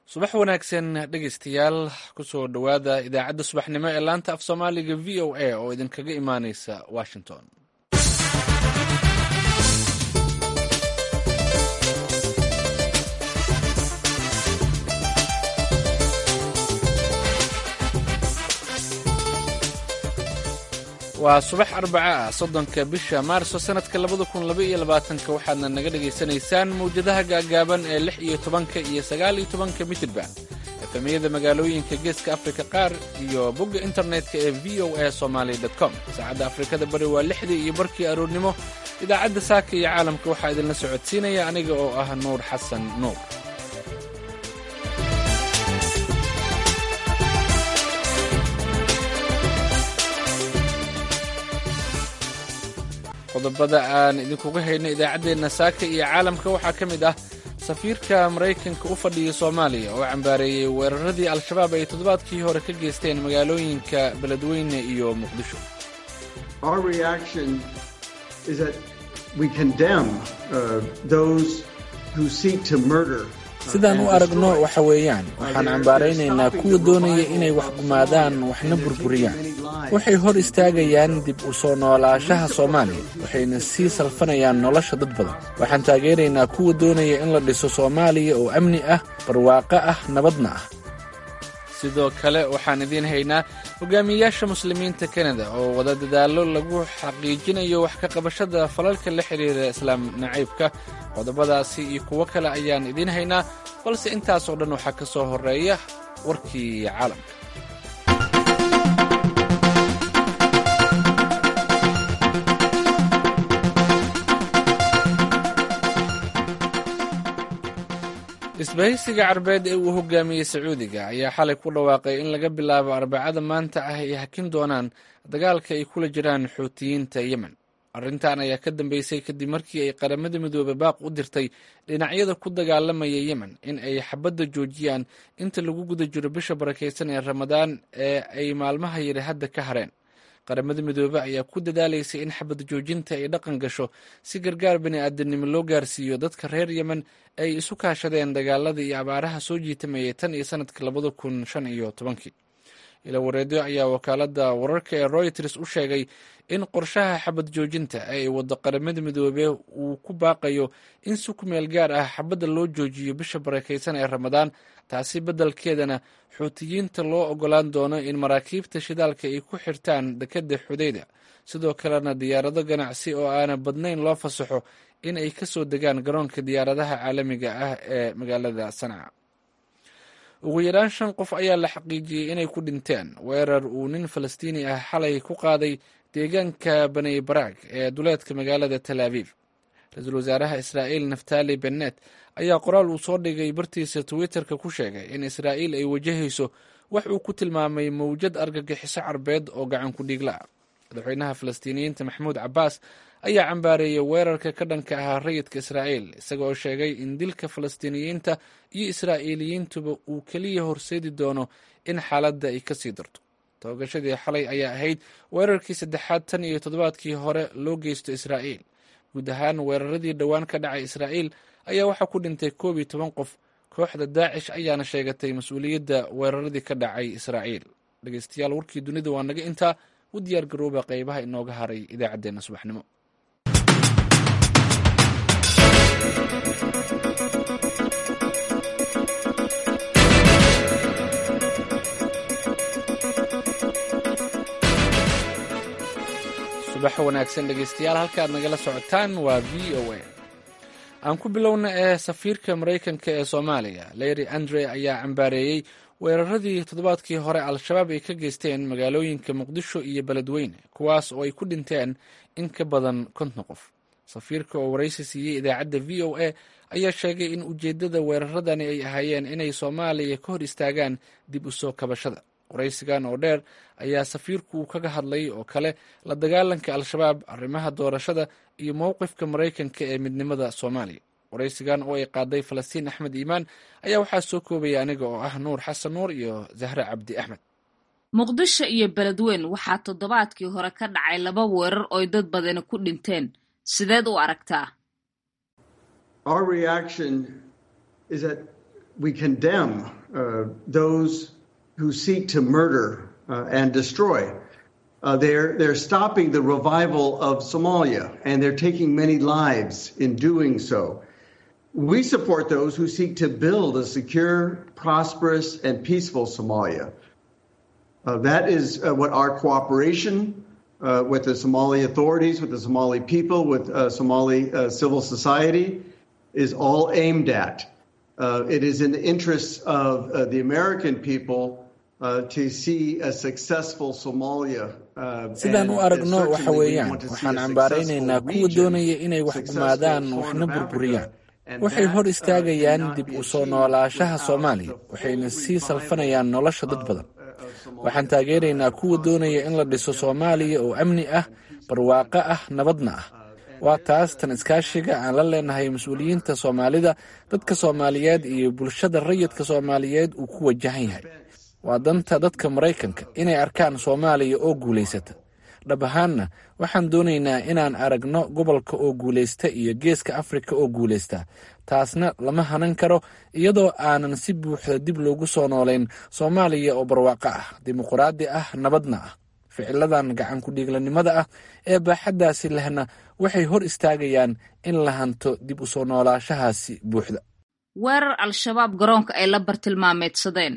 subax wanaagsan dhegaystayaal kusoo dhowaada idaacadda subaxnimo ee laanta af soomaaliga v o a oo idinkaga imaaneysa washington waa subax arbaca ah soddonka bisha maarso sanadka labada kun laba iyo labaatanka waxaadna naga dhagaysanaysaan mawjadaha gaagaaban ee lix iyo tobanka iyo sagaal iyo tobanka mitirban efemiyada magaalooyinka geeska afrika qaar iyo bogga internetka ee v o a somaly com saacadda afrikada bari waa lixdii iyo barkii aroornimo idaacadda saaka iyo caalamka waxaa idinla socodsiinaya aniga oo ah nuur xasan nuur qodobada aan idinkuga hayno idaacaddeenna saaka iyo caalamka waxaa ka mid ah safiirka maraykanka u fadhiya soomaaliya oo cambaareeyey weeraradii al-shabaab ay toddobaadkii hore ka geysteen magaalooyinka beledweyne iyo muqdisho sidaan u aragno waxa weeyaan waxaan cambaaraynaynaa kuwa doonaya inay wax gumaadaan waxna burburiyaan waxay hor istaagayaan dib u soo noolaashaha soomaaliya waxayna sii salfanayaan nolosha dad badan waxaan taageeraynaa kuwa doonaya in la dhiso soomaaliya oo amni ah barwaaqo ah nabadna ah sidoo kale waxaan idiin haynaa hogaamiyeyaasha muslimiinta kanada oo wada dadaallo lagu xaqiijinayo wax ka qabashada falalka la xidhiira islaam nacaybka qodobadaasi iyo kuwo kale ayaan idiin haynaa balse intaasoo dhan waxaa ka soo horeeya warkii caalamka isbahaysiga carbeed ee uu hogaamiyey sacuudiga ayaa xalay ku dhawaaqay in laga bilaabo arbacada maanta ah ay hakin doonaan dagaalka ay kula jiraan xuutiyiinta yemen arrintan ayaa ka dambeysay kadib markii ay qaramada midoobe baaq u dirtay dhinacyada ku dagaalamaya yemen in ay xabadda joojiyaan inta lagu guda jiro bisha barakaysan ee ramadaan ee ay maalmaha yari hadda ka hareen qaramada midoobe ayaa ku dadaalaysay in xabad joojinta ay dhaqan gasho si gargaar bini'aadanimo loo gaarsiiyo dadka reer yemen ay isu kaashadeen dagaalada iyo abaaraha soo jiitamayay tan iyo sanadka labada kun shan iyo tobankii ila wareedyo ayaa wakaalada wararka ee royters u sheegay in qorshaha xabad joojinta ee ay wado qaramada midoobe uu ku baaqayo in si ku meel gaar ah xabadda loo joojiyo bisha barakaysan ee ramadaan taasi beddelkeedana xuutiyiinta loo ogolaan doono in maraakiibta shidaalka ay ku xirtaan dekedda xudayda sidoo kalena diyaarado ganacsi oo aana badnayn loo fasaxo in ay ka soo degaan garoonka diyaaradaha caalamiga ah ee magaalada sanca ugu yaraan shan qof ayaa la xaqiijiyey inay ku dhinteen weerar uu nin falastiini ah xalay ku qaaday deegaanka baney baraag ee duleedka magaalada tel aviv ra-iisul wasaaraha israa'iil naftali bennet ayaa qoraal uu soo dhigay bartiisa twitterka ku sheegay in israa'iil ay wajahayso wax uu ku tilmaamay mawjad argagixiso carbeed oo gacan ku dhiigla ah madaxweynaha falastiiniyiinta maxamuud cabbaas ayaa cambaareeyay weerarka ka dhanka ahaa rayidka israa'iil isaga oo sheegay in dilka falastiiniyiinta iyo israa'iiliyiintuba uu keliya horseedi doono in xaaladda ay ka sii darto toogashadii xalay ayaa ahayd weerarkii saddexaad tan iyo toddobaadkii hore loo geysto israa'iil guud ahaan weeraradii dhowaan ka dhacay israa'iil ayaa waxaa ku dhintay koob iyo toban qof kooxda daacish ayaana sheegatay mas-uuliyadda weeraradii ka dhacay israa'iil dhegeystayaal warkii dunida waa naga intaa u diyaar garooba qeybaha inooga haray idaacaddeenna subaxnimo subax wanaagsan dhegeystayaal halkaad nagala socotaan waa v o a aan ku bilowna ee safiirka maraykanka ee soomaaliya larry andre ayaa cambaareeyey weeraradii toddobaadkii hore al-shabaab ay ka geysteen magaalooyinka muqdisho iyo beledweyne kuwaas oo ay ku dhinteen in ka badan konton qof safiirka oo waraysi siiyey idaacadda v o a ayaa sheegay in ujeeddada weeraradani ay ahaayeen inay soomaaliya ka hor istaagaan dib u soo kabashada waraysigan oo dheer ayaa safiirku uu kaga hadlay oo kale la dagaalanka al-shabaab arrimaha doorashada iyo mowqifka maraykanka ee midnimada soomaaliya waraysigan oo ay qaaday falastiin axmed iimaan ayaa waxaa soo koobaya aniga oo ah nuur xasan nuur iyo zahre cabdi axmed muqdisho iyo beledweyn waxaa toddobaadkii hore ka dhacay laba weerar ooy dad badani ku dhinteen sideed u aragtaa we condemn uh, those who seek to murder uh, and destroy. Uh, they're, they're stopping the revival of Somalia, and they're taking many lives in doing so. We support those who seek to build a secure, prosperous, and peaceful Somalia. Uh, that is uh, what our cooperation uh, with the Somali authorities, with the Somali people, with Somali civil society is all aimed at. it is in the interests of the American people to see a successful Somalia. sidaan u aragno waxa weeyaan waxaan cambaaraynaynaa kuwa doonaya inay wax gumaadaan waxna burburiyaan waxay hor istaagayaan dib u soo noolaashaha soomaaliya waxayna sii salfanayaan nolosha dad badan waxaan taageeraynaa kuwa doonaya in la dhiso soomaaliya oo amni ah barwaaqo ah nabadna ah waa taas tan iskaashiga aan la leenahay mas-uuliyiinta soomaalida dadka soomaaliyeed iyo bulshada rayidka soomaaliyeed uu ku wajahan yahay waa danta dadka maraykanka inay arkaan soomaaliya oo guulaysata dhab ahaanna waxaan doonaynaa inaan aragno gobolka oo guulaysta iyo geeska afrika oo guulaysta taasna lama hanan karo iyadoo aanan si buuxda dib loogu soo noolayn soomaaliya oo barwaaqo ah dimuqraadi ah nabadna ah ficiladan gacan ku-dhiiglanimada ah ee baaxaddaasi lehna waxay hor istaagayaan in la hanto dib u soo noolaashahaasi buuxda weerar al-shabaab garoonka ay la bartilmaameedsadeen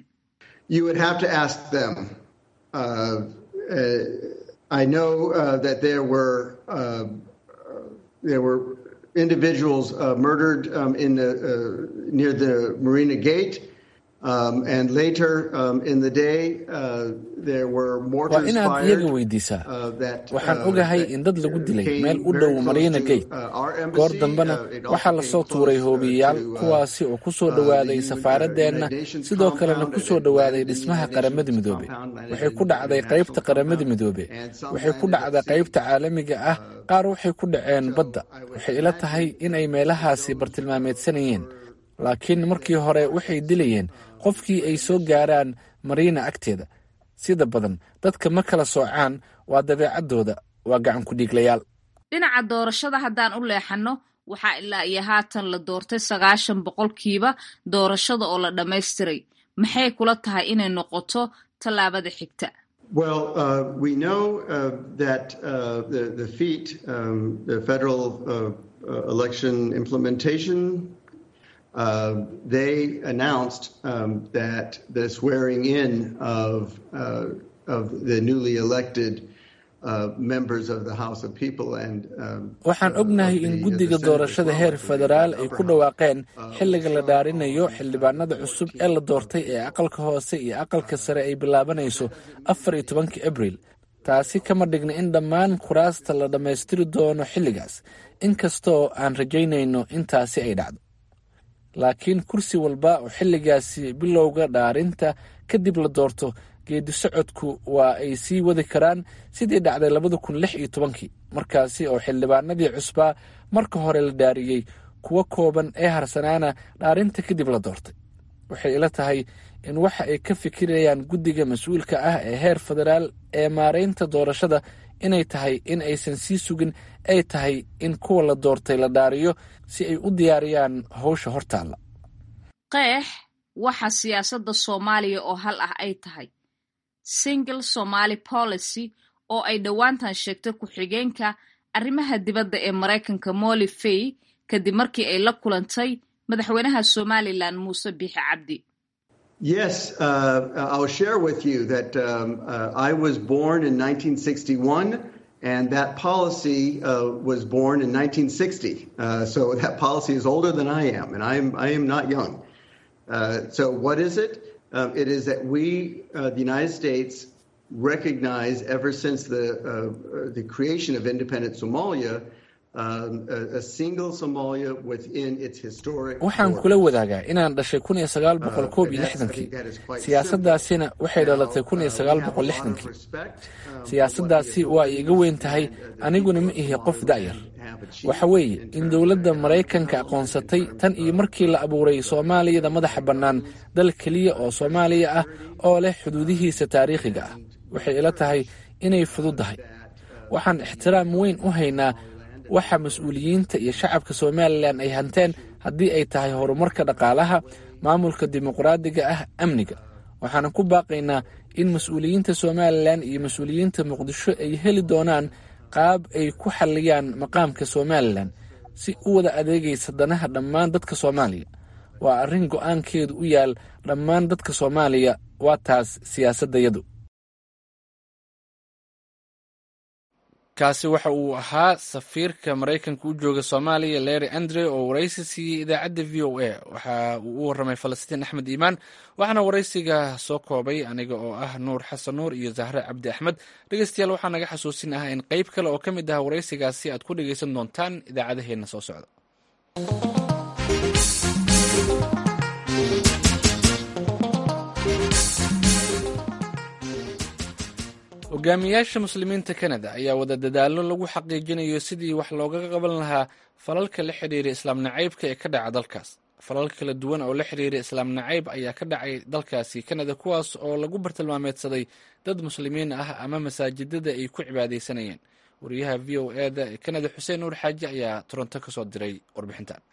I know uh, that there were uh, there were individuals uh, murdered um, in the near the Marina Gate, um, and later um, in the day there were mortars waa inaad iyaga weydiisaa waxaan ogahay in dad lagu dilay meel u dhow marina gate goor dambena waxaa lasoo tuuray hoobiyayaal kuwaasi oo ku soo dhowaaday safaaradeenna sidoo kalena ku soo dhowaaday dhismaha qaramada midoobe waxay ku dhacday qaybta qaramada midoobe waxay ku dhacday qaybta caalamiga ah qaar waxay ku dhaceen badda waxay ila tahay in ay meelahaasi bartilmaameedsanayeen laakiin markii hore waxay dilayeen qofkii ay soo gaaraan mariina agteeda sida badan dadka ma kala soocaan waa dabeecaddooda waa gacan ku-dhiiglayaal dhinaca doorashada haddaan u leexanno waxaa ilaa iyo haatan la doortay sagaashan boqolkiiba doorashada oo la dhammaystiray maxay kula tahay inay noqoto tallaabada xigta Well, uh, we know uh, that uh, the, the FEAT, um, the Federal Election Implementation Uh, they announced um, that the swearing in of, uh, of the newly elected uh, members of the House of People and waxaan ognahay in guddiga doorashada heer federaal ay ku dhawaaqeen xilliga la dhaarinayo xildhibaanada cusub ee la doortay ee aqalka hoose iyo aqalka sare ay bilaabanayso afar iyo tobankii abriil taasi kama dhigna in dhammaan kuraasta la dhammaystiri doono xilligaas inkastoo aan rajaynayno intaasi ay dhacdo laakiin kursi walba oo xilligaasi bilowga dhaarinta kadib la doorto geedi socodku waa ay sii wadi karaan sidii dhacday labada kun lix iyo tobankii markaasi oo xildhibaanadii cusbaa marka hore la dhaariyey kuwo kooban ee harsanaana dhaarinta kadib la doortay waxay ila tahay in waxa ay ka fikirayaan guddiga mas-uulka ah ee heer federaal ee maaraynta doorashada inay tahay in aysan sii sugin ay tahay in kuwa la doortay la dhaariyo si ay u diyaariyaan howsha hortaalla qeex waxa siyaasadda soomaaliya oo hal ah ay tahay single somaali policy oo ay dhowaantan sheegtay ku-xigeenka arrimaha dibadda ee maraykanka molly fay kadib markii ay la kulantay madaxweynaha somalilan muuse biixi cabdi Yes, uh, I'll share with you that um, uh, I was born in 1961 and that policy uh, was born in 1960. so that policy is older than I am, and I am, I am not young. so, what is it? Um, it is that we, the United States, recognize ever since the, the creation of independent Somalia waxaan kula wadaagaa inaan dhashay kun iyo sagaal boqol koob iyo lixdankii siyaasaddaasina waxay dhalatay kun iyo sagaal boqol lixdankii siyaasaddaasi waa ay iga weyn tahay aniguna ma ihi qof da'yar waxa weeye in dowladda maraykanka aqoonsatay tan iyo markii la abuuray soomaaliyada madaxa bannaan dal keliya oo soomaaliya ah oo leh xuduudihiisa taariikhiga ah waxay ila tahay inay fududdahay waxaan ixtiraam weyn u haynaa waxa mas-uuliyiinta iyo shacabka somalilan ay hanteen haddii ay tahay horumarka dhaqaalaha maamulka dimuqraadiga ah amniga waxaana ku baaqaynaa in mas-uuliyiinta somalilan iyo mas-uuliyiinta muqdisho ay heli doonaan qaab ay ku xalliyaan maqaamka somalilan si u wada adeegaysa danaha dhammaan dadka soomaaliya waa arrin go'aankeedu u yaal dhammaan dadka soomaaliya waa taas siyaasaddayadu kaasi waxa uu ahaa safiirka maraykanka u jooga soomaaliya leri andre oo waraysi siiyey idaacadda v o a waxa uu u warramay falastiin axmed iimaan waxaana waraysiga soo koobay aniga oo ah nuur xasan nuur iyo zahre cabdi axmed dhegeystayaal waxaa naga xasuusin ah in qeyb kale oo ka mid ah waraysigaasi aad ku dhegeysan doontaan idaacadaheenna soo socda hogaamiyaasha muslimiinta kanada ayaa wada dadaallo lagu xaqiijinayo sidii wax loogaga qaban lahaa falalka la xidhiira islaam nacaybka ee ka dhaca dalkaas falal kala duwan oo la xidhiira islaam nacayb ayaa ka dhacay dalkaasi kanada kuwaas oo lagu bartilmaameedsaday dad muslimiin ah ama masaajidada ay ku cibaadaysanayeen wariyaha v o eda ee kanada xuseen nuur xaaji ayaa toronto kasoo diray warbixintan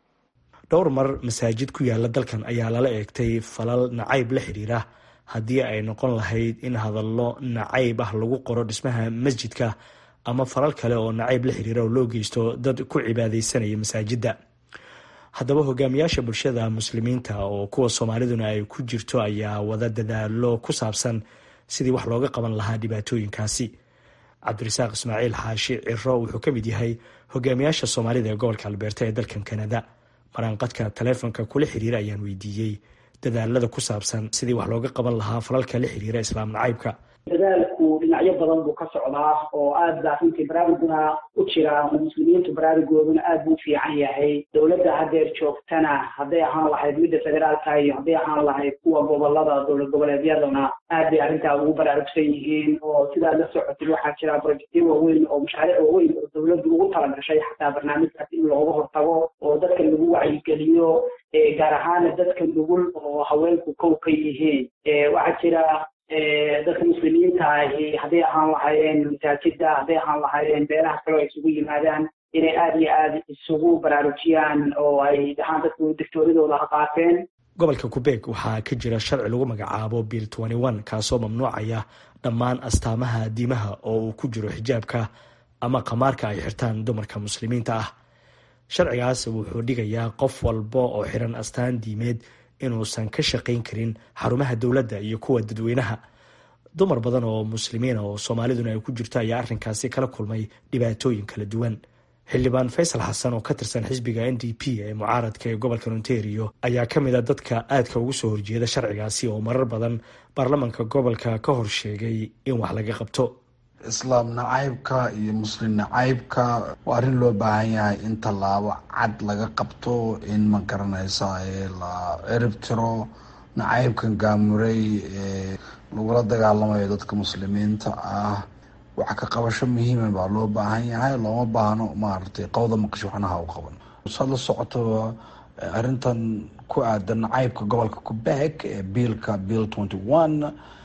dhowr mar masaajid ku yaala dalkan ayaa lala eegtay falal nacayb la xidhiira haddii ay noqon lahayd in hadallo nacayb ah lagu qoro dhismaha masjidka ama falal kale oo nacayb la xiriira oo loo geysto dad ku cibaadeysanaya masaajidda haddaba hogaamiyaasha bulshada muslimiinta oo kuwa soomaaliduna ay ku jirto ayaa wada dadaalo ku saabsan sidii wax looga qaban lahaa dhibaatooyinkaasi cabdirasaaq ismaaciil xaashi ciro wuxuu ka mid yahay hogaamiyaasha soomaalida ee gobolka albeerta ee dalkan kanada maraanqadka taleefonka kula xiriira ayaan weydiiyey dadaalada ku saabsan sidii wax looga qaban lahaa falalka la xiriira islaam nacaybka dadaalku dhinacyo badan buu ka socdaa oo aad baa runtii baraaruguna u jira muslimiintu baraarugooduna aad buu u fiican yahay dowladda hadeer joogtana hadday ahaan lahayd midda federaalka iyo hadday ahaan lahayd kuwa gobolada dowlad goboleedyadana aad bay arrintaa ugu baraarugsan yihiin oo sidaad la socotid waxaa jira projectyo waaweyn oo mashaariic waaweyn oo dowladdu ugu talagashay xataa barnaamijkaas in looga hortago oo dadka lagu wacyigeliyo gaar ahaana dadka nugul oo haweenku kow ka yihiin waxaa jira dadka muslimiinta ahi hadday ahaan lahaayeen masaajida hadday ahaan lahaayeen beelaha kale oo isugu yimaadaan inay aada iyo aada isugu baraarujiyaan oo ay dhahaan dadku dictooradooda ha qaateen gobolka qubeeg waxaa ka jira sharci lagu magacaabo bill kaasoo mamnuucaya dhammaan astaamaha diimaha oo uu ku jiro xijaabka ama khamaarka ay xirtaan dumarka muslimiinta ah sharcigaas wuxuu dhigayaa qof walba oo xiran astaan diimeed inuusan ka shaqayn karin xarumaha dowladda iyo kuwa dadweynaha dumar badan oo muslimiina oo soomaaliduna ay ku jirto ayaa arrinkaasi kala kulmay dhibaatooyin kala duwan xildhibaan faysal xasan oo ka tirsan xisbiga n d p ee mucaaradka ee gobolka ontario ayaa ka mid a dadka aadka ugu soo horjeeda sharcigaasi oo marar badan baarlamanka gobolka ka hor sheegay in wax laga qabto islaam nacaybka iyo muslim nacaybka waa arrin loo baahan yahay in tallaabo cad laga qabto in ma garanaysa la cirib tiro nacaybkan gaamuray ee lagula dagaalamayo dadka muslimiinta ah wax ka qabasho muhiima baa loo baahan yahay looma baahno maaragtay qowda maqasho waxnaha u qaban saad la socoto arrintan ku aadan nacaybka gobolka quebec ee biilka bill twenty one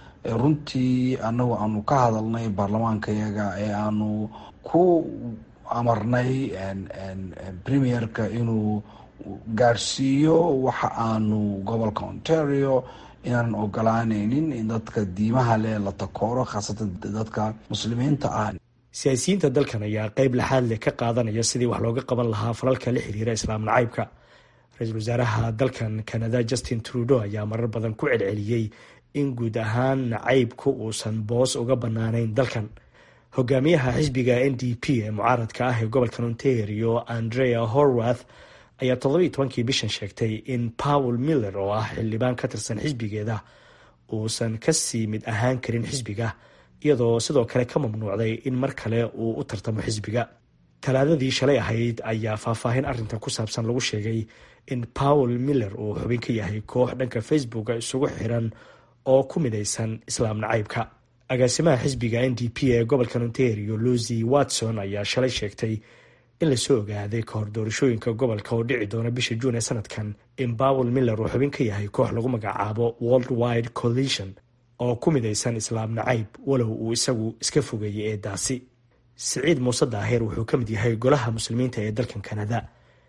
runtii anagu aanu ka hadalnay baarlamaanka yaga ee aanu ku amarnay premierka inuu gaarsiiyo waxa aanu gobolka ontario inaanan ogolaaneynin in dadka diimaha leh la takooro khaasatan dadka muslimiinta ah siyaasiyiinta dalkan ayaa qeyb laxaad leh ka qaadanaya sidii wax looga qaban lahaa falalka la xiriira islaam nacaybka ra-iisul wasaaraha dalkan canada justin trudeau ayaa marar badan ku celceliyey in guud ahaan nacaybku uusan boos uga banaanayn dalkan hogaamiyaha xisbiga n d p ee mucaaradka ah ee gobolkan ontario andrea horwath ayaa toddobiiy tobankii bishan sheegtay in paul miller oo ah xildhibaan ka tirsan xisbigeeda uusan kasii mid ahaan karin xisbiga iyadoo sidoo kale ka mamnuucday in mar kale uu u tartamo xisbiga talaadadii shalay ahayd ayaa faahfaahin arrintan ku saabsan lagu sheegay in paul miller uu xubin ka yahay koox dhanka facebooka isugu xiran oo ku midaysan islaam nacaybka agaasimaha xisbiga n d p ee gobolkan ontario lucy watson ayaa shalay sheegtay in lasoo ogaaday kahor doorashooyinka gobolka oo dhici doona bisha juun ee sanadkan in paul miller uu xubin ka yahay koox lagu magacaabo world wide coalition oo ku midaysan islaam nacayb walow uu isagu iska fogeeyey eedaasi siciid muuse daahir wuxuu ka mid yahay golaha muslimiinta ee dalkan kanada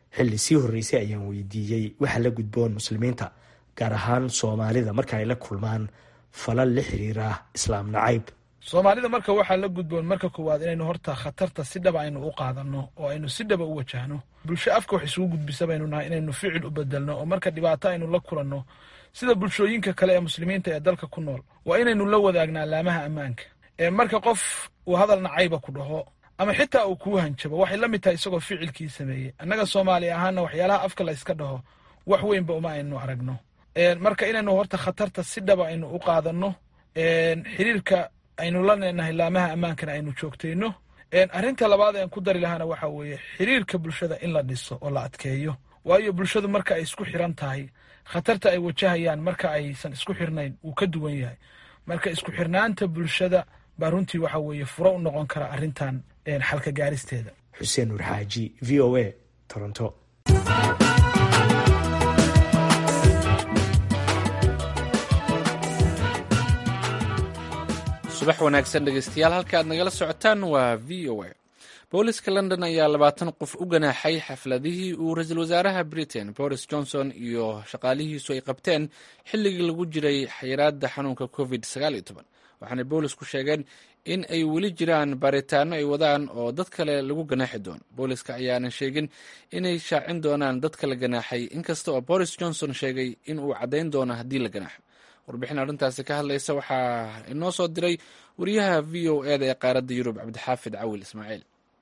xilli sii horreysay ayaan weydiiyey waxa la gudboon muslimiinta gaar ahaan soomaalida marka ay la kulmaan falal la xiriira islaam nacayb soomaalida marka waxaa la gudboon marka koowaad inaynu horta khatarta si dhaba aynu u qaadano oo aynu si dhaba u wajahno bulsho afka wax isugu gudbisa baynu nahay inaynu ficil u bedelno oo marka dhibaato aynu la kulanno sida bulshooyinka kale ee muslimiinta ee dalka ku nool waa inaynu la wadaagnaa laamaha ammaanka ee marka qof uu hadal nacayba ku dhaho ama xitaa uu kuu hanjabo waxay la mid tahay isagoo ficilkii sameeyey annaga soomaali ahaana waxyaalaha afka la yska dhaho wax weynba uma aynu aragno marka inaynu horta khatarta si dhaba aynu u qaadanno xiriirka aynu la neenahay laamaha ammaankana aynu joogtayno arrinta labaad aan ku dari lahaana waxa weeye xiriirka bulshada in la dhiso oo la adkeeyo waayo bulshadu marka ay isku xiran tahay khatarta ay wajahayaan marka aysan isku xirnayn wuu ka duwan yahay marka isku xirnaanta bulshada baa runtii waxa weeye furo u noqon kara arrintan xalka gaaristeeda xuseen nuur xaaji v o a toronto subax wanaagsan dhegeystayaal halka aad nagala socotaan waa v o a booliska london ayaa labaatan qof u ganaaxay xafladihii uu ra-iisul wasaaraha britain boris johnson iyo shaqaalihiisu ay qabteen xilligii lagu jiray xayiraada xanuunka covid waxaanay boolisku sheegeen in ay weli jiraan baaritaano ay wadaan oo dad kale lagu ganaaxi doono booliska ayaanan sheegin inay shaacin doonaan dadka la ganaaxay inkasta oo boris johnson sheegay in uu caddayn doono haddii la ganaaxo warbixin arrintaasi ka hadlaysa waxaa inoo soo diray wariyaha v o eda ee qaaradda yurub cabdixaafid cawil ismaaciil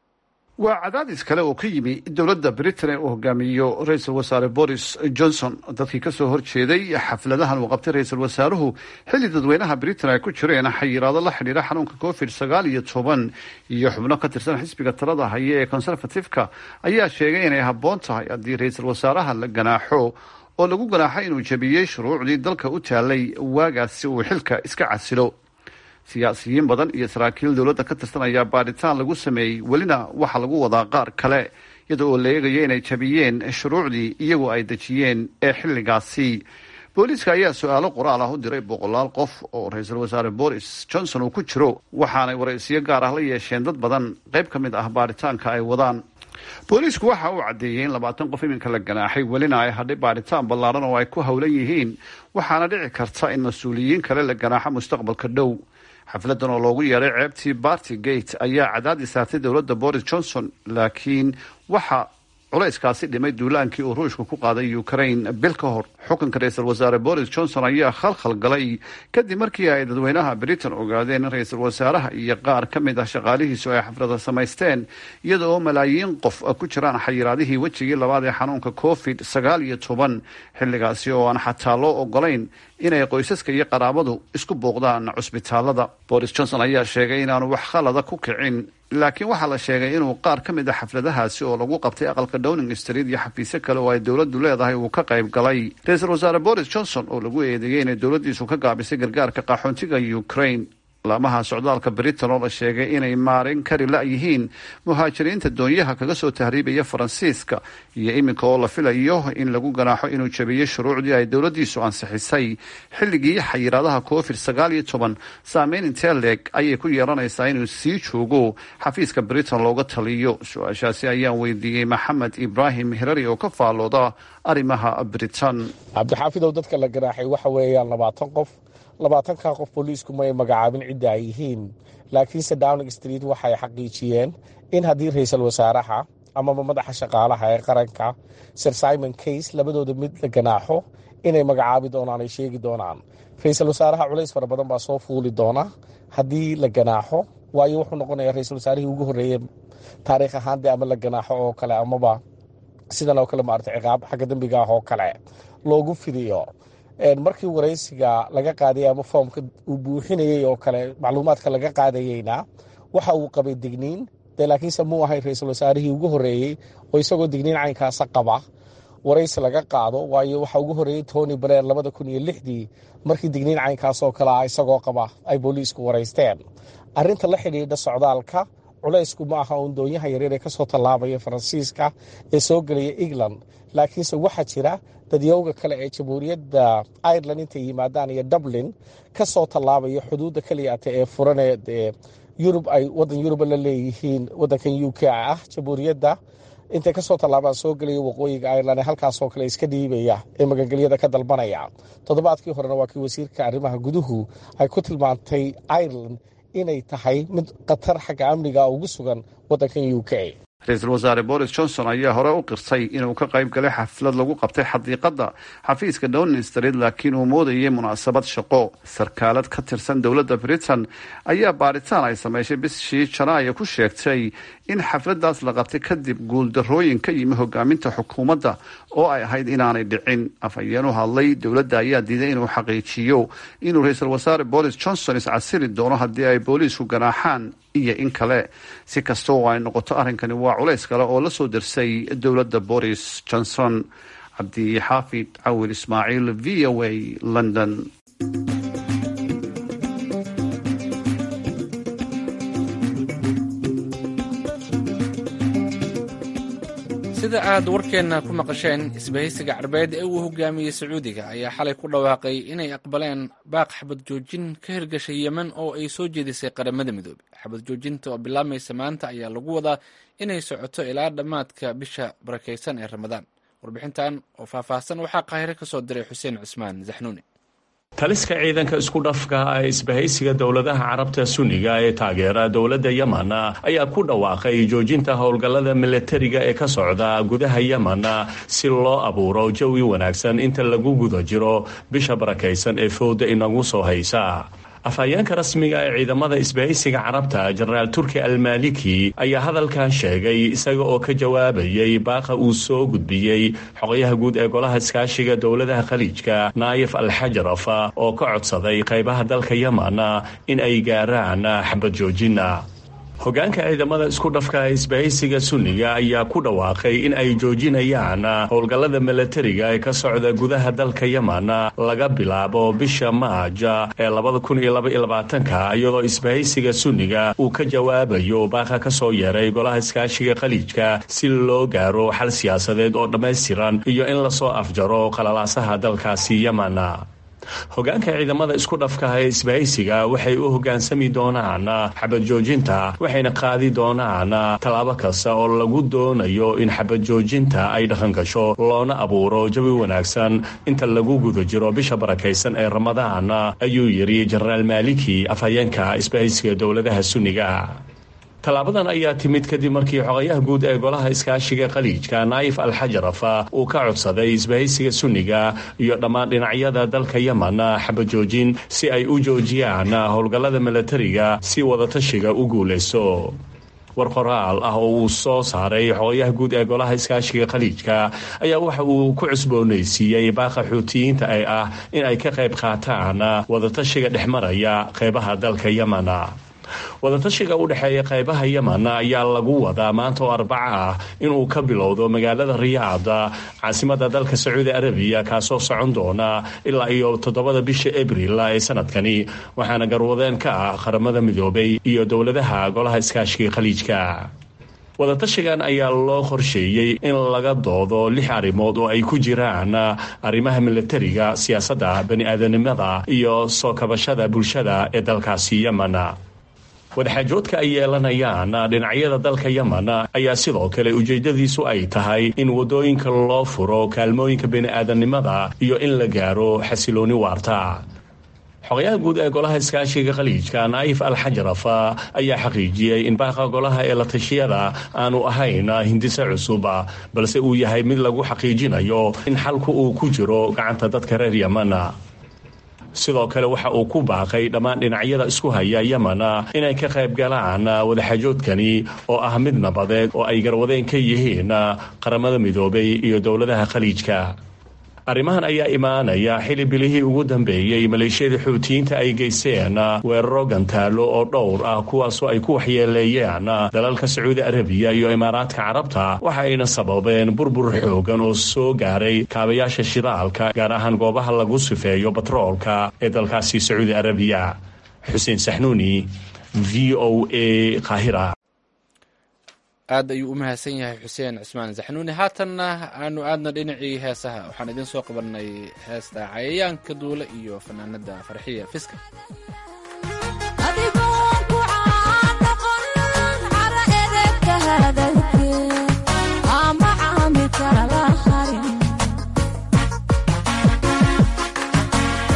waa cadaadis kale oo ka yimi dowladda britain ee uu hogaamiyo ra-iisul wasaare boris johnson dadkii kasoo horjeeday xafladahan uu qabtay ra-iisul wasaaruhu xilli dadweynaha britain ay ku jireen xayiraado la xidhiira xanuunka covid sagaal iyo toban iyo xubno ka tirsan xisbiga talada haya ee conservative-ka ayaa sheegay inay habboon tahay haddii ra-iisul wasaaraha la ganaaxo oo lagu ganaaxo inuu jabiyey shuruucdii dalka u taalay waagaas si uu xilka iska casilo siyaasiyiin badan iyo saraakiil dowladda ka tirsan ayaa baadhitaan lagu sameeyey welina waxaa lagu wadaa qaar kale iyada oo la eegayo inay jabiyeen shuruucdii iyagu ay dejiyeen ee xilligaasi booliiska ayaa su-aalo qoraal ah u diray boqolaal qof oo ra-iisul wasaare boris johnson uu ku jiro waxaanay waraysiyo gaar ah la yeesheen dad badan qayb ka mid ah baadhitaanka ay wadaan booliisku waxa uu caddeeyey in labaatan qof iminka la ganaaxay welina ay hadhay baadhitaan ballaaran oo ay ku howlan yihiin waxaana dhici karta in mas-uuliyiin kale la ganaaxo mustaqbalka dhow xafladan oo loogu yeeray ceebtii barty gate ayaa cadaadis saartay dowladda boris johnson laakiin waxa culayskaasi dhimay duulaankii uu ruushka ku qaaday ukraine bil ka hor xukunka ra-iisul wasaare boris johnson ayaa khalkhal galay kadib markii ay dadweynaha britain ogaadeen in ra-iisul wasaaraha iyo qaar ka mid ah shaqaalihiisu ay xaflada samaysteen iyada oo malaayiin qof ku jiraan xayiraadihii wejigii labaad ee xanuunka covid sagaal iyo toban xilligaasi oo aan xataa loo ogolayn inay qoysaska iyo qaraabadu isku booqdaan cusbitaalada boris johnson ayaa sheegay inaanu wax khalada ku kicin laakiin waxaa la sheegay inuu qaar ka mid a xafladahaasi oo lagu qabtay aqalka downing street iyo xafiisyo kale oo ay dowladdu leedahay uu ka qayb galay ra-iisul wasaare boris johnson oo lagu eedeeyey inay dowladdiisu ka gaabisay gargaarka qaxoontiga ukraine laamaha socdaalka britain oo la sheegay inay maarin kari la-yihiin muhaajiriinta doonyaha kaga soo tahriibaya faransiiska iyo iminka oo la filayo in lagu ganaaxo inuu jabiyey shuruucdii ay dowladdiisu ansixisay xilligii xayiraadaha covid sagaal iyo toban saameyn intee leeg ayay ku yeelanaysaa inuu sii joogo xafiiska britain looga taliyo su-aashaasi ayaan weydiiyey maxamed ibraahim hirari oo ka faallooda arrimaha britain cabdixaafidow dadka la ganaaxay waxa weeyaan labaatan qof labaatanka qof booliisku may magacaabin cidda ay yihiin laakiinse downing street waxay xaqiijiyeen in haddii ra-iisul wasaaraha amaba madaxa shaqaalaha ee qaranka sir simon case labadooda mid la ganaaxo inay magacaabi doonaan ay sheegi doonaan ra-iisul wasaaraha culays fara badan baa soo fuuli doona haddii la ganaaxo waayo wuxuu noqonayaa ra-iisul wasaarihii ugu horreeyey taariikh ahaan dee ama la ganaaxo oo kale amaba sidan oo kale maarata ciqaab xagga dembiga ah oo kale loogu fidiyo markii waraysiga laga qaadayay ama foomka uu buuxinayey oo kale macluumaadka laga qaadayeyna waxa uu qabay digniin dee laakiinse muu ahayn ra-iisul wasaarihii ugu horreeyey oo isagoo digniin caynkaasa qaba waraysi laga qaado waayo waxa ugu horreeyey tony blair labada kun iyo lixdii markii digniin caynkaasoo kale ah isagoo qaba ay booliisku waraysteen arrinta la xidhiidha socdaalka culaysku ma aha uun doonyaha yaryar ee kasoo tallaabaya faransiiska ee soo gelaya england laakiinse waxaa jira dadyowga kale ee jamhuuriyadda ireland intay yimaadaan iyo dublin kasoo tallaabaya xuduudda keliyaata ee furaneed ee yurub ay wadan yuruba la leeyihiin wadankan u k ah jamhuuriyadda intay kasoo tallaabaan soo gelaya waqooyiga ireland ee halkaasoo kale iska dhiibaya ee magangelyada ka dalbanaya toddobaadkii horena waa kii wasiirka arrimaha guduhu ay ku tilmaantay ireland inay tahay mid khatar xagga amniga ugu sugan waddankan u k ra-iisul wasaare boris johnson ayaa hore u qirtay inuu ka qayb galay xaflad lagu qabtay xadiiqadda xafiiska downing street laakiin uu moodayay munaasabad shaqo sarkaalad ka tirsan dowladda britain ayaa baaritaan ay sameyshay bishii janaayo ku sheegtay in xafladaas la qabtay kadib guuldarooyin ka yimi hogaaminta xukuumadda oo ay ahayd inaanay dhicin afhayeen u hadlay dowladda ayaa diiday inuu xaqiijiyo inuu ra-iisul wasaare boris johnson iscasiri doono haddii ay booliisku ganaaxaan iyo in kale si kasta oo ay noqoto arrinkani waa culays kale oo la soo dersay dowladda boris johnson cabdixaafid cawil ismaaciil v o a london sida aad warkeenna ku maqasheen isbahaysiga carbeed ee uu hogaamiyey sacuudiga ayaa xalay ku dhawaaqay inay aqbaleen baaq xabad joojin ka hirgashay yemen oo ay soo jeedisay qaramada midoobey xabad joojinta oo bilaabmaysa maanta ayaa lagu wadaa inay socoto ilaa dhammaadka bisha barakaysan ee ramadaan warbixintan oo faahfaahsan waxaa qaahire ka soo diray xuseen cusmaan zaxnuuni taliska ciidanka isku dhafka ee isbahaysiga dowladaha carabta sunniga ee taageera dowladda yemen ayaa ku dhawaaqay joojinta howlgallada milatariga ee ka socda gudaha yemen si loo abuuro jawi wanaagsan inta lagu guda jiro bisha barakaysan ee fowda inagu soo haysa afhayeenka rasmiga ee ciidamada isbahaysiga carabta jenaraal turki almaliki ayaa hadalkan sheegay isaga oo ka jawaabayay baaqa uu soo gudbiyey xogayaha guud ee golaha iskaashiga dowladaha khaliijka naayif alxajaraf oo ka codsaday qaybaha dalka yemen in ay gaaraan xabad joojina hogaanka ciidamada isku dhafka isbahaysiga sunniga ayaa ku dhawaaqay in ay joojinayaan howlgallada milatariga ee ka socda gudaha dalka yemen laga bilaabo bisha maaja ee labada kun iyo laba iyo labaatanka iyadoo isbahaysiga sunniga uu ka jawaabayo baaqa ka soo yeeray golaha iskaashiga khaliijka si loo gaaro xal siyaasadeed oo dhammaystiran iyo in lasoo afjaro qalalaasaha dalkaasi yemen hogaanka ciidamada isku dhafkaha ee isbahaysiga waxay u hogaansami doonaan xabad joojinta waxayna qaadi doonaan tallaabo kasta oo lagu doonayo in xabad joojinta ay dhaqan gasho loona abuuro jawi wanaagsan inta lagu guda jiro bisha barakaysan ee ramadaan ayuu yidhi jenaraal maaliki afhayeenka isbahaysiga dowladaha sunniga tallaabadan ayaa timid kadib markii xogayaha guud ee golaha iskaashiga khaliijka naayif alxajaraf uu ka codsaday isbahaysiga sunniga iyo dhammaan dhinacyada dalka yemen xabajoojin si ay u joojiyaan howlgallada milatariga si wadatashiga u guulayso war qoraal ah oo uu soo saaray xogayaha guud ee golaha iskaashiga khaliijka ayaa waxa uu ku cusboonaysiiyey baaqa xuutiyiinta ee ah in ay ka qayb qaataan wadatashiga dhexmaraya qeybaha dalka yemen wadatashiga u dhexeeya qaybaha yemen ayaa lagu wadaa maanta oo arbaca ah inuu ka bilowdo magaalada riyaad caasimada dalka sacuudi arabiya kaasoo socon doona ilaa iyo toddobada bisha abril ee sanadkani waxaana garwadeen ka ah qaramada midoobay iyo dowladaha golaha iskaashiga khaliijka wadatashigan ayaa loo qorsheeyey in laga doodo lix arrimood oo ay ku jiraan arrimaha milatariga siyaasadda bani-aadanimada iyo soo kabashada bulshada ee dalkaasi yemen wadaxaajoodka ay yeelanayaan dhinacyada dalka yemen ayaa sidoo kale ujeedadiisu ay tahay in wadooyinka loo furo kaalmooyinka bini-aadanimada iyo in la gaaro xasilooni waarta xogayaha guud ee golaha iskaashiga khaliijka naayif alxajaraf ayaa xaqiijiyey in baaqa golaha ee la tashiyada aanu ahayn hindise cusub balse uu yahay mid lagu xaqiijinayo in xalku uu ku jiro gacanta dadka reer yemen sidoo kale waxa uu ku baaqay dhammaan dhinacyada isku haya yemen inay ka qayb galaan wadaxaajoodkani oo ah mid nabadeed oo ay garwadeen ka yihiin qaramada midoobay iyo dowladaha khaliijka arrimahan ayaa imaanaya xili bilihii ugu dambeeyey maleeshiyada xuutiyiinta ay geysteen weeraro gantaalo oo dhowr ah kuwaasoo ay ku waxyeeleeyeen dalalka sacuudi arabiya iyo imaaraadka carabta waxa ayna sababeen burbur xoogan oo soo gaaray kaabayaasha shidaalka gaar ahaan goobaha lagu sifeeyo batroolka ee dalkaasi sacuudi arabiya xuseen saxnuuni v o a qaahira aad ayuu u mahadsan yahay xuseen cismaan zaxnuuni haatanna aanu aadna dhinacii heesaha waxaan idiin soo qabanay heesta cayayaanka duule iyo fanaanada farxiya fiska adigoon ku caanoqon cara edebka hadalke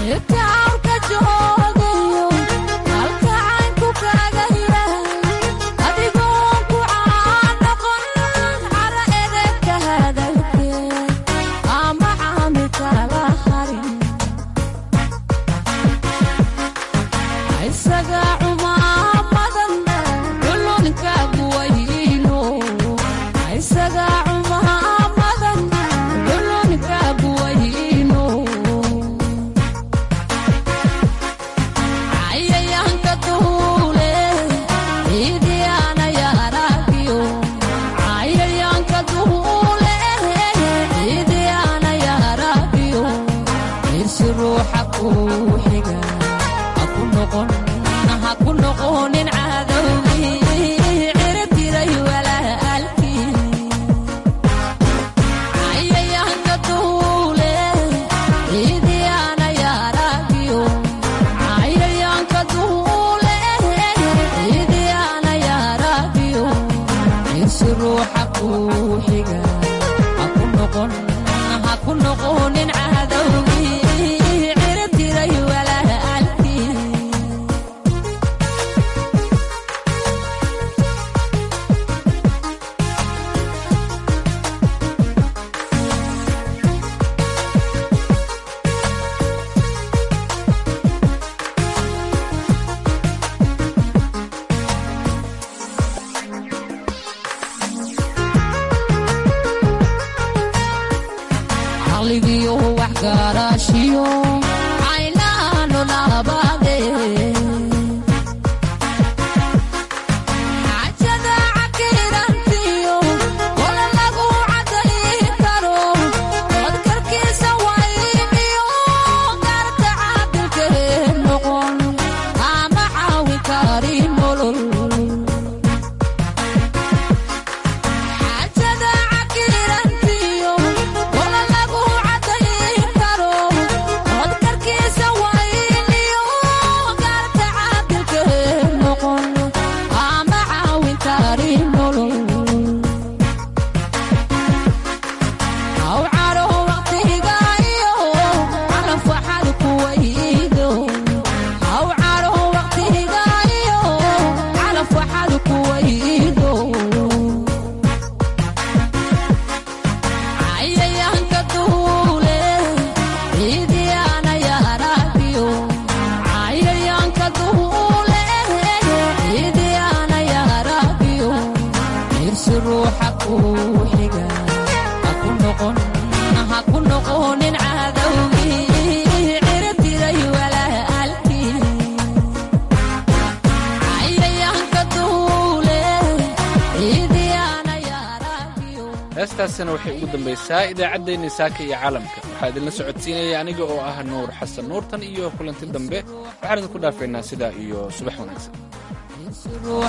heestaasina waxay ugu dambaysaa idaacaddeenni saaka iyo caalamka waxaa idinla socodsiinaya aniga oo ah nuur xasan nuurtan iyo kulanti dambe waxaan idinku dhaafaynaa sidaa iyo subax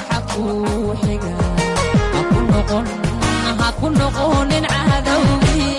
wanaagsan